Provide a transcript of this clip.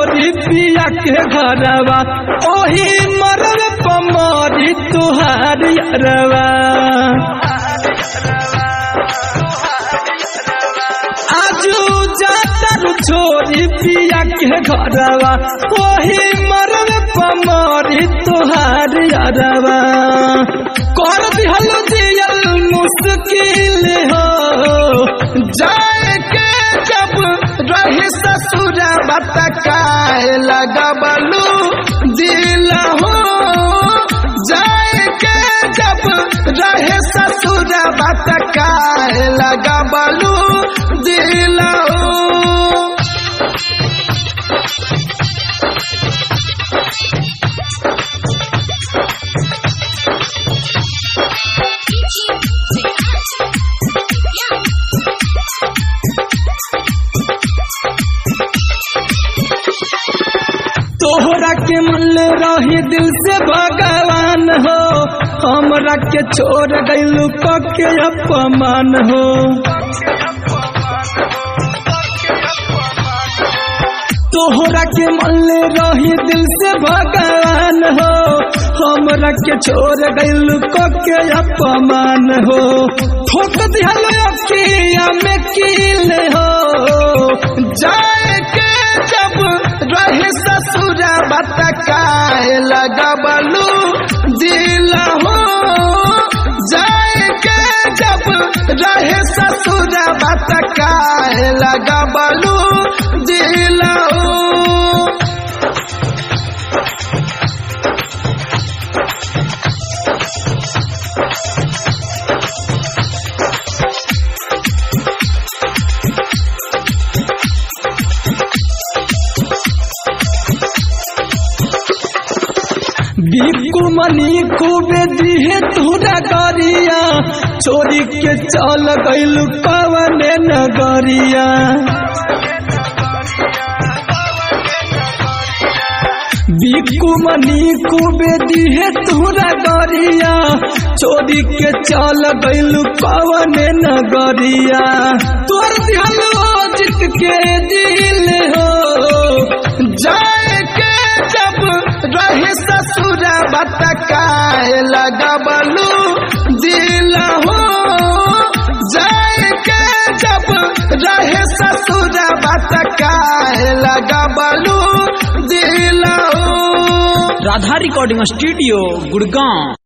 छोरी पिया के घरवा ओही मरल पमरी तुहार यारवा आजू जातर छोरी पिया के घरवा ओही मरल पमरी तुहार यारवा कर दिहल दियल मुश्किल हो जाए के जब रही ससुर बतकाए लगबलू दिल हो जाए के जब रहे ससुर बतकाए लगबलू दिल हो तोहरा के मन रही दिल से भगवान हो हमरा के छोड़ गइलू के अपमान हो तोहरा के मन रही दिल से भगवान हो हमरा के छोड़ गइलू के अपमान हो ठोक दिहल अखिया में कील हो जाए के जब रहे ससुर बतकाए लगबलू दिल हो जाए के जब रहे ससुर बतकाए लगबलू दिल हो बिकु मनी खूबे दिहे तोरा गरिया चोरी के चल गइल कवने नगरिया बिकु मनी खूबे दिहे तोरा गरिया चोरी के चल गइल कवने नगरिया तोर दिहल जित के दिल हो जाए के जब रहे ससुर बतकाए लगबलू दिल हो जाए के जब रहे ससुर बतकाए लगबलू दिल हो राधा रिकॉर्डिंग स्टूडियो गुड़गांव